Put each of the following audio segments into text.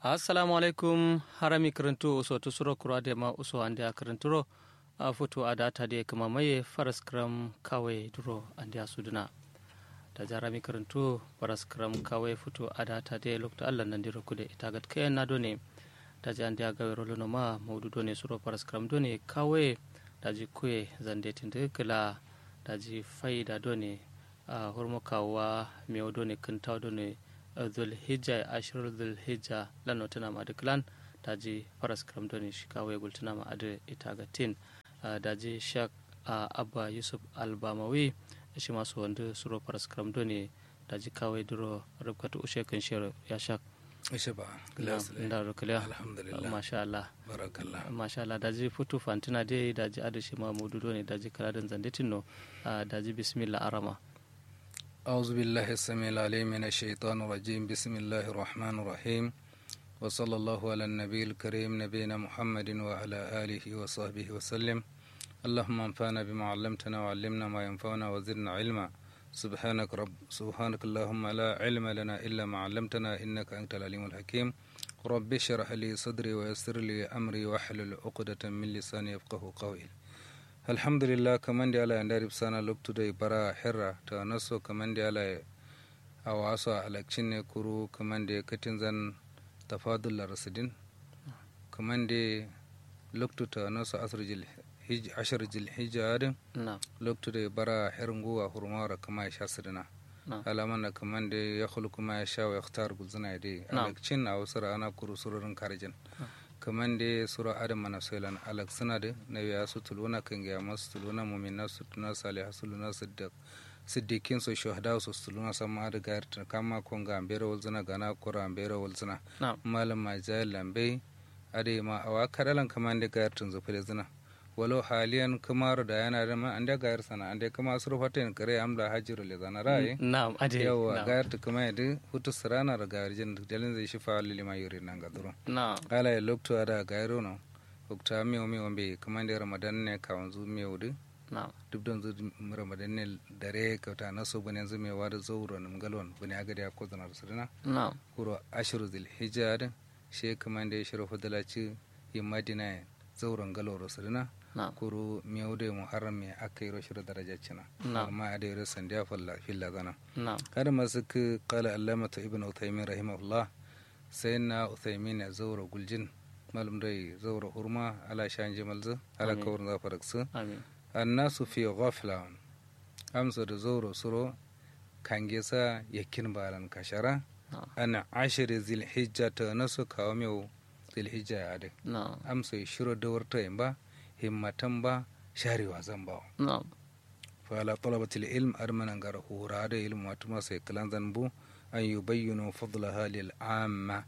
assalamu alaikum harami karantu uso to suro kura de ma uso ande a karanturo a foto a data de kama maye faras kram kawai duro ande a suduna da jarami karantu faras kram kawai foto a data de lokta allah nan diro kude itagat kayan na done da ji ande a gawe rolo ma maudu done suro faras kram done kawai da ji kuye zande tinde kala da ji faida done a hormo kawa mewo done kintaw done zulhijja ashirar zulhijja lano tana ma duklan daji faras kram doni shikawe gultuna ma ade ita ga tin daji shak abba yusuf albamawi shi masu wanda suro faras kram doni daji kawai duro rubkatu ushe kan shiro ya shak ishe ba da rukliya alhamdulillah masha Allah barakallah masha Allah daji futu fantina dai daji ade shi ma mudu doni daji kaladan zandetin no daji bismillah arama أعوذ بالله السميع العليم من الشيطان الرجيم بسم الله الرحمن الرحيم وصلى الله على النبي الكريم نبينا محمد وعلى آله وصحبه وسلم اللهم انفعنا بما علمتنا وعلمنا ما ينفعنا وزدنا علما سبحانك رب سبحانك اللهم لا علم لنا إلا ما علمتنا إنك أنت العليم الحكيم رب اشرح لي صدري ويسر لي أمري واحلل عقدة من لساني يفقه قولي alhamdulillah kaman da ala ya ndari sana loptu da bara herra ta naso kaman da ala a wasu alakcin ne kuru kaman da katin zan tafadul rasidin kaman da loktu ta naso asir jil ashir jil hijja na loktu da bara herin guwa hurmawar kama ya sha sidina na alaman da kaman da ya khulu kuma ya sha wa yakhtar gulzina da Na'am. alakcin a wasu ana kuru sururin karjin kaman da sura adam mana soilan alak suna da na biya su tuluna kan gaya masu tuluna mumina su tuna salih su luna siddiq siddiqin su shuhada su tuluna sama da gayar ta kama kon ga ambera walzina gana kura ambera walzina na malam ma jayal lambe ade ma awa kadalan kaman da gayar tun zufi da zina walau haliyan kamar da yana da ma an da gayar sana an da kama su rufatin kare amla hajiru le zana ra'ayi na ade yawa na gayar ta kuma yadda hutu sirana da gayar jin dalin zai shi fa lili ma yuri nan ga duro na ala ya lokto ada gairo no okta miyo miyo be kamande ramadan ne ka wanzu miyo du na duk don zu ramadan ne dare ka ta naso bane yanzu me wada zauro nim galon bane aga da ko zanar sirna na kuro ashru zil hijja she kamande shiro fadala ci yi madina zauron galoro sirna na kuro miyo de muharram me akai ro shiro daraja cina Na. amma ade ro sandiya falla filla zana na kada masu ka kala allamata ibn uthaymin rahimahullah sai na uthaymin ya zaura guljin malum dai zaura hurma ala shan jimalzu ala Amin. kawar zafaraksu amin annasu fi ghafla amsa da zaura suro kange sa yakin balan kashara na ana ashiri zilhijja ta nasu kawo mai zilhijja ya dai na amsa ya shiro da warta yin ba himmatan ba sharewa zan bawa na فعلى طلبة العلم أرمنا غره هذا علم واتما سيكلان ذنبو أن يبينوا فضلها للعامة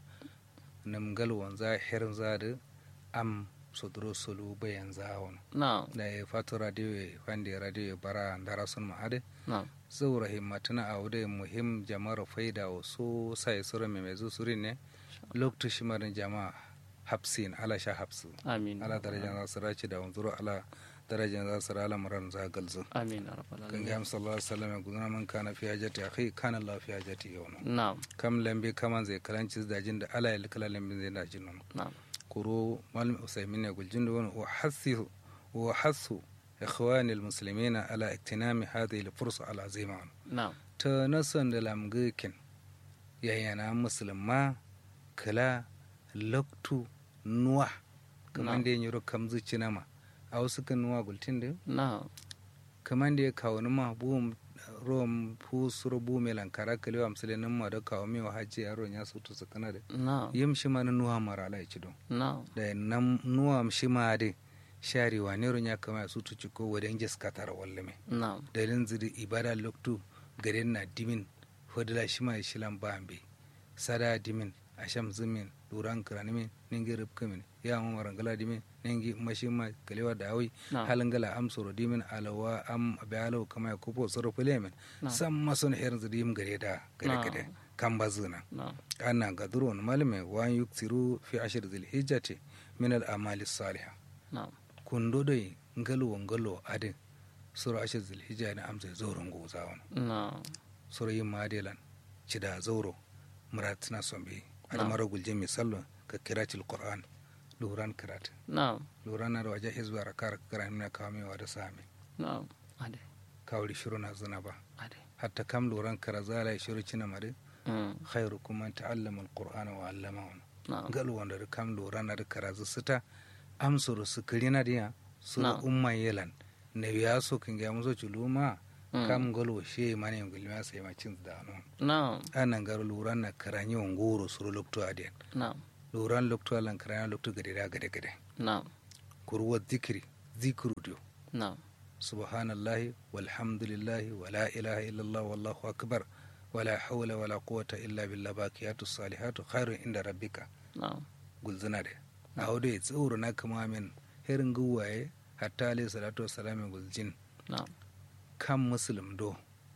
نمغل وانزا حرن زاد أم صدرو سلو بيان زاون na da ya fatu radio wanda radio bara ndara sun ma'ade na zaura himmatuna a wude muhim jama'ar faida wa so sai sura mai mai zusuri ne lokacin shimarin jama'a hapsin ala sha hapsu amin ala darajan za su race da wanzuru ala darajan za su rala muran za galzu amin ya rabbal kan alamin gam sallallahu alaihi wasallam gudana man kana fi hajati akhi kana Allah fi hajati yawna na kam lambe kaman zai kalanci dajin da ala ya kala lambe zai dajin nan na kuro malam usaymin ne guljin da wani wa hasu wa hasu ikhwani almuslimin ala iktinami hadhihi alfursa alazima na ta nasan da lamgikin yayana musulma kala loktu nuwa kaman Na. da yin yoro kam zuci nama a wasu kan nuwa gultin da na kaman da ya kawo nima buwan rom fu suro bu me lankara kalewa amsale nan ma da kawo me wa hajji yaro ya su to sakana da na yim shi ma na nuwa mara ala ci don na da nan nuwa shi ma da sharewa ne ron ya kama su to ciko wadan jes katara wallame na da rin zidi ibada loktu garin na dimin hodala shi ma shi lan bambe sada dimin asham zumin duran kiranimin ningi rubkamin ya mu marangala dimin ningi mashima kalewa da awi na halangala am soro dimin alawa am abe alaw kama ya kupo soro filemin Na. sam mason herin zidim gare da gare Na. gare kan bazuna na ana gadurun malme wa yuksiru fi ashir zil hijjati min al amali salihah na kundo dai ngalo ngalo ade soro ashir zil hijja na amsa zoron gozawan na soro yin madelan cida zoro muratina sombe ada mara gulje misalo ka kiratil qur'an luran kirat na'am luran na da waje hizba rakar kiran na kawami wa da sami na'am ade kawri shiru na zuna ba ade hatta kam luran karazala shiru cina mare mm khairukum man ta'allama alqur'ana wa 'allamahu na'am gal wanda da kam lura na da karazu sita amsuru su kirina diya su Na. umma yelan ne biya so kin ga muso chuluma Mm. kam galo she mane ngulma sai ma cin da no na'am anan gar lura na karanyi ngoro suru lokto adiyan na'am luran lokto lan karanya lokto gade da gade gade na'am kurwa zikri zikru dio na'am subhanallahi walhamdulillahi wala ilaha illallah wallahu akbar wala hawla wala quwwata illa billah baqiyatu salihatu khairun inda rabbika na'am gulzina de a hudu ya tsoro na kama min herin guwaye hatta alayhi salatu wasalam gulzin na'am kan muslim do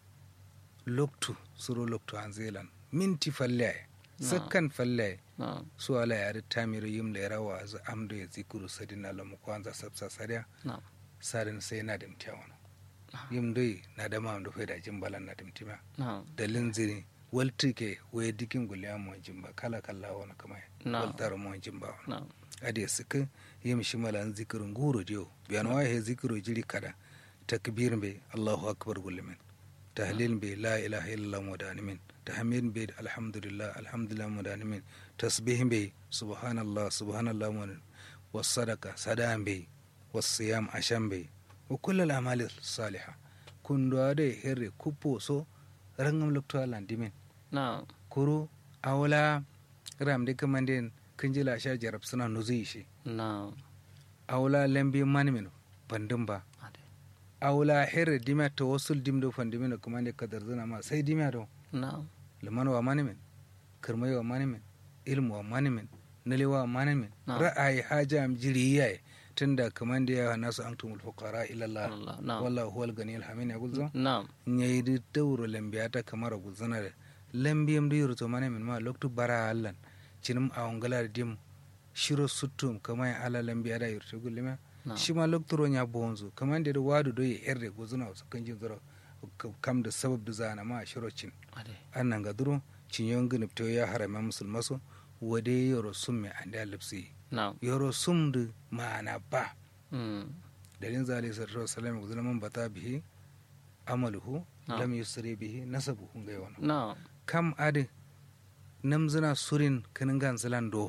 loktu suro loktu an zelan minti falle sakkan falle na'am su ala yari tamiru yim da rawa az amdo ya zikuru sadin ala mu kwanza sabsa sariya na'am sadin sai na dimtiya wani yim doi na da ma do faida jimbalan na dimtima na'am dalin zini walti ke waye dikin guliya mu jimba kala kala wani kama Na. waltar mu jimba wani na'am ade sika yim shimalan zikirin guro dio biyan wa he zikiro jiri kada takbir be allahu akbar gulmin tahlil be la ilaha illallah mudanimin tahmid be alhamdulillah alhamdulillah mudanimin tasbih be subhanallah subhanallah mun was sadaqa sadan be was siyam asham be wa kull al amal salihah kundo ade herre kupo so rangam lokto alandimin na'am kuru awla ram de kamanden kinjila sha jarab suna nuzi shi na'am awla lambi manimin bandin ba ade awla here dimya to wasul dimdo fandimin kuma ne kadar zuna ma sai dimya do na'am liman wa manimin kirmai wa manimin ilmu wa manimin nali wa manimin Na'am. ra'ayi haja am jiri yayi tunda kaman da ya nasu antumul fuqara ila Allah Allah na'am wallahu huwal ganiyul hamid ya gulzo na'am nyayidi dawro lambiyata kamara gulzana da lambiyam da yurto manimin ma loktu bara allan cinim awangala dim shiro suttum kamay ala lambiya da yurto gullima na'am shi ma loktoro nya bonzu kaman da wadu do ye erde guzuna wasu kanjin zoro kam da sabab da zana ma shiro cin ade annan ga duro cin yon gnip to ya harama musulmaso wade yoro summe ande alipsi na'am yoro sumdu ma'ana ba mm dalin zali sallallahu alaihi wasallam guzuna man bata bihi amaluhu Na'am. lam yusri bihi nasabuhu ngai wana na'am kam ade namzina surin kinin gan zilan do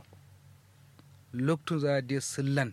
loktun za a de sillan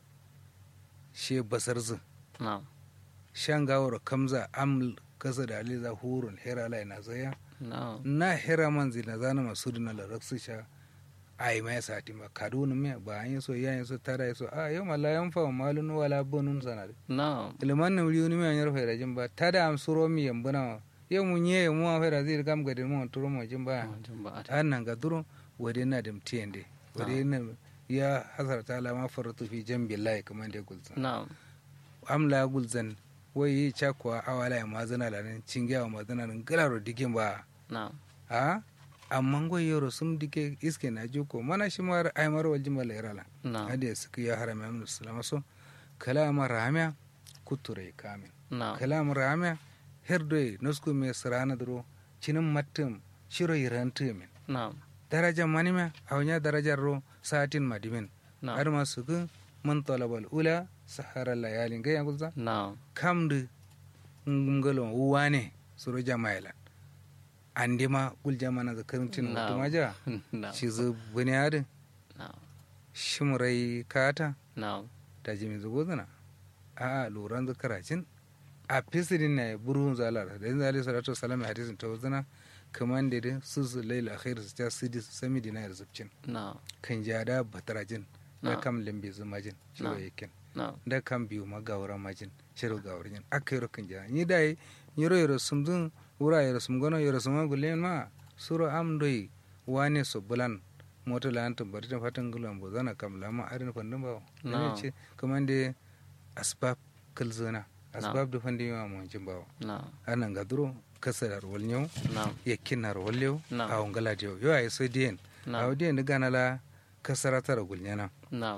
she basar zin na'am shan gawar kamza am kasa da ali za hurun hera lai na zaya na'am na hera man zina zana masu dina la raksu sha ai mai sati ma kaduna me ba an yi so ya yi so tara yi so a yau mala yan fa malun wala bunun sanade na'am ilman na wuri ni me an yarfa da jin ba tada am suro mi yambuna yau mun ye mu an fa da zai kam gadin mu turo mu jin ba jin ba ade an nan ga duro wade na da mtiyende wade na ya hasarta la ma faratu fi jambi lai kamar da gulzan na'am amla gulzan wai yi chakwa awala ya mazana la nan cingiya wa mazana nan galaro digin ba na'am a amma go yoro sum dike iske na joko mana shi mar ay mar wal jimal irala na'am ade suka ya harama min sallama so kalama ramya kuture kamin na'am kalam ramya herdoy nosku me sarana duro cinin mattum shiro yirantu min na'am daraja manime awnya darajar ro satin madimin na'am har ma sugu man talabal ula sahara layalin ga yagulza na'am kamdu ngalo wane suro jamaila andima gul jamana zakarin Na'am. mutumaja na'am shi zu bunyadin na'am shimrai kata na'am da jimi zugozana a luran zakaracin a fisirin na burun zalar da yin zali salatu salam a hadisin ta wazana kaman da dai su su laila akhir su ta sidi sami dina da zubcin na'am kan jada batarajin da Na'am. kam limbe zumajin shiro Na'am. yakin na'am da kam biyu ma gawara majin shiro gawar yin aka yoro kan jada ni dai yoro yoro sumdun wura yoro sumgono yoro suma gulen ma suro am doi wane so bulan moto la antum bari ta fatan gulan bo zana kam lama arin fandun ba Na'am. ne ce kaman da asbab kalzona asbab da fandun yawa mu wancin bawa na'am anan ga duro kasar walnyau na'am yakkinar wallew Na'am. a wangala diyo yo ay so dien Na'am. a dien gana la kasara tara gulnyana na'am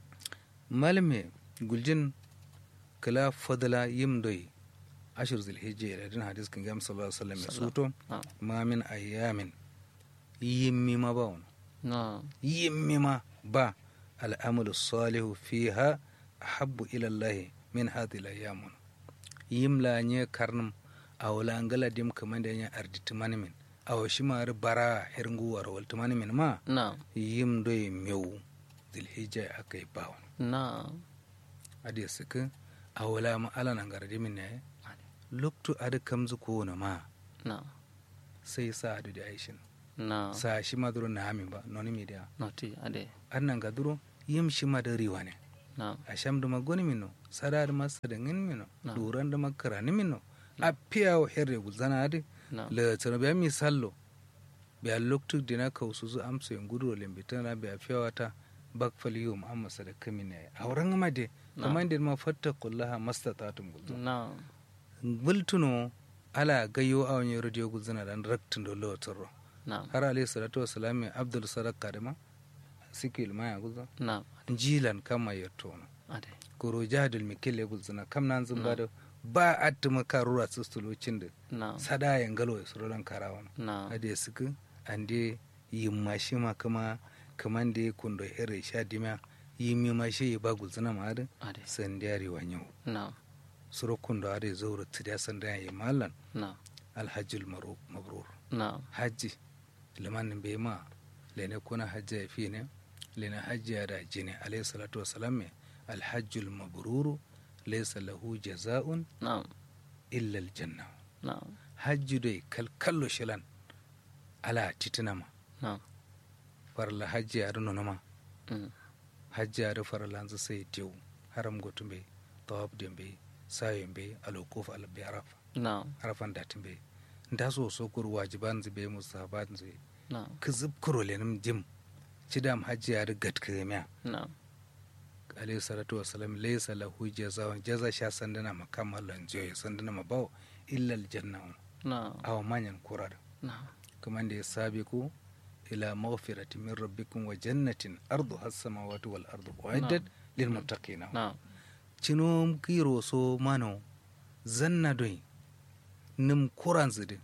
malme guljin kala fadala yimdoy ashir zulhijja ila din hadis kan gam sallallahu alaihi wasallam ya suto na'am ma min ayamin yimmi ma bawon na yimmi ma ba al'amalu salihu fiha ahabbu ila Allah min hadhihi al-ayyam yimla nye karnum awla ngala dim kamande nya arditi manimin aw shimar bara hirngu war wal manimin ma na yim do mew zilhijja akai bawon na adi suka awla ma ala nan gardi min ne loktu adi kamzu ko na ma na sai sa adu da aishin na sa shi maduro na amin ba noni media noti ade annan ga duro yim shi madari wane na a sham da magoni mino sada da masa da ngin mino Na. duran da makara ni mino a piya wa herre gulzana adi na le tsana biya mi sallo biya loktu dina ka usu zu amsa yin gudu limbita na biya fiya wata bak fali yum amma sada kami ne a wurin ma de Na. kamar da ma fatta kullaha mastatatum gulzana na bultuno ala gayo a wani radio gulzana dan raktin da lotaro na har alayhi salatu wasalam mai abdul sadak kadima sikil maya gulzana na jilan kama yattono ade koro jahadul mikille gulzana kam nan zun bada ba attuma karura sustulocin da na sada ya ngalo ya surolan karawan na ade suku ande yimma shi ma kama kaman da kundo here sha dima yimmi ma shi ya ba gulzana ma ade ade sandiyari wanyo na suro kundo ade zauro tidiya sandaya yi mallan na alhajjul maru- mabrur na hajji liman bai ma lene kuna hajji ya fi ne lene hajji ya da jini alayhi salatu wasalam me alhajjul mabruru laysa lahu jaza'un na illa aljanna na hajji dai kalkallo shilan ala titinama na farla hajji ya nuna ma mm, hajji ya farla hanzu sai tewu haram gotun bai tawaf din bai sayin bai alokuf albi arafa na arafan datin bai da so so kur wajiban zai musahaban zai na kizib kuro lenim jim cidam hajji ya rigat kiremiya na alayhi salatu wasalam laysa lahu jazaa'un jaza sha sandana makama lanjoy sandana mabaw illa aljanna na aw manyan kurar na kuma da ya sabiku ila maghfirati min rabbikum wa jannatin arduha as-samawati wal ardu uiddat lil muttaqin na cinom kiro so mano zanna doy nim kuran zidi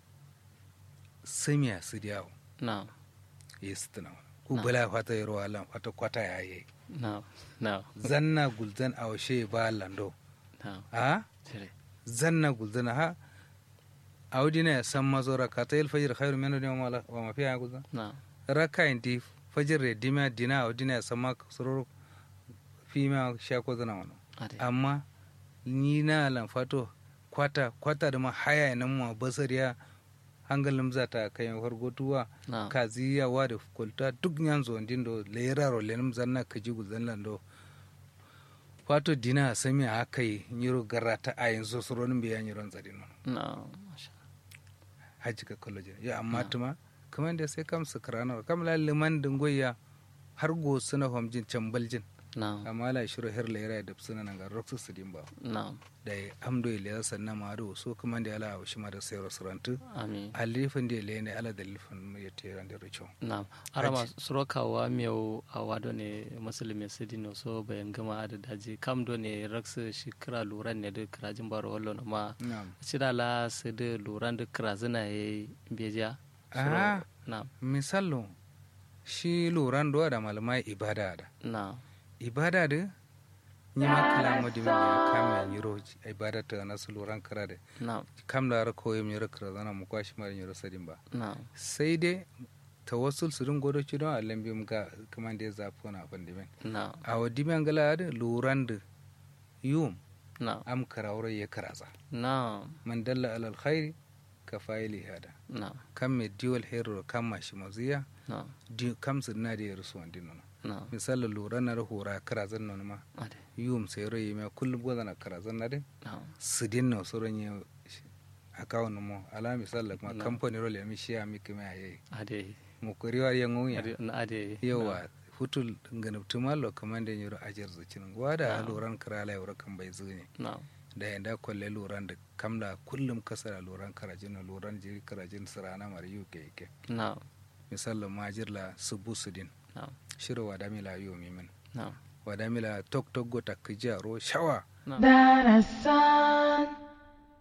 samiya sidiyawo na yestina ku bala fata yaro alam fata kwata yayi na na zanna gulzan a washe ba lando na a tere zanna gulzan ha audina ya san mazo raka ta il fajr khairu min dunya wa ma- wa ma fiha gulzan na raka inti fajr re dima dina audina ya san ma surur fi ma sha ko zana wano ade amma ni na lan fato kwata kwata da ma haya nan ma basariya hangalin za ta kayan fargotuwa na kaziya wa da kulta duk nyanzo ndindo leraro lenum zanna kaji gulzan lando fato dina sami a kai nyiro garata a yanzu suronin biya nyiron zadino na masha haji ka koloje ya amma tuma kamar da sai kam sukrana kam la liman dingoya har go suna homjin cambaljin na amma la shiro her lera da suna nan ga roksu sidin ba na da amdo ile sanna ma do so kuma da ala shi ma da sai restaurant amin alifin da ile ne ala da lifin ya tera da richo na arama surokawa miyau a wado ne musulmi sidino so bayan gama da daji kam do ne raksa shi kira luran ne da kirajin baro wallo na ma na'am cida la su da luran da kira zina ya yi beja Ah. na misallo shi loran do da malamai ibada da na ibada da ni ma kala modi mi ya kama yiro ibada ta na su loran kara da na kam da ra koyi mi kara zana mu kwashi mara yiro sadin ba na sai dai tawassul su rin godo ci don allan bi mu ga kuma da ya zafi wani abin da men na a wadi men gala da loran da yum na am kara wurin ya karaza na man dalla alal khairi ka fa'ili hada na kam me diwal hero kam ma shi maziya na di kam su na da ya rusu wandin nono na misali lura na da hora karazan nan ma ade yum sai rai mai kullum goza na karazan na din na su din na su ran yau akawun mo ala misali kuma Na. kamfani role ya mi shi ya mi kuma ya yi ade mu kuriwa ya ngunya ade na ade yawa hutul ganabtu malo kaman da yoro ajar zucin wada Na. loran karala yoro kan bai zuni na da yanda kwalle loran da kamla kullum kasara loran karajin loran jiri karajin sirana mara yuke yake na misali majirla subu sudin na shiro wadamila yomi min na wadamila tok tok gota kijaro shawa na darasan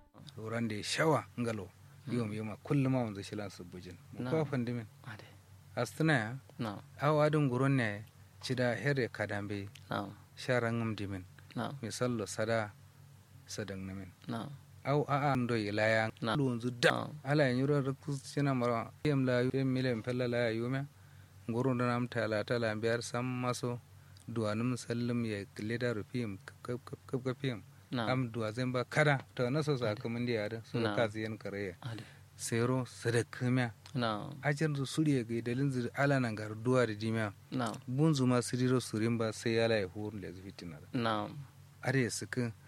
ran da shawa ngalo yom yoma kullum ma wanzu shilan subujin mu Na. kwa fandimin ade astuna ya na'am awa adin guron ne cida here kadambe na'am sharangum dimin na'am misallo sada sadang namin na'am au a an do ilaya Na. lunzu da na'am ala yin yuro da kusina mara yam la yam milen pella la yume gurun da nam tala tala biyar sam maso duwanum sallim ya leda rufim kap kap kap kap yam na'am am duwa zan ba kada to na so sa kamun da yare so Na. ka ziyan kare ade sero sadakamiya na'am ajin zu suriya ga dalin zu ala nan gar duwa da dimiya na'am bunzu ma siriro surin ba sai ala ya hurun da zufitina na'am are sukin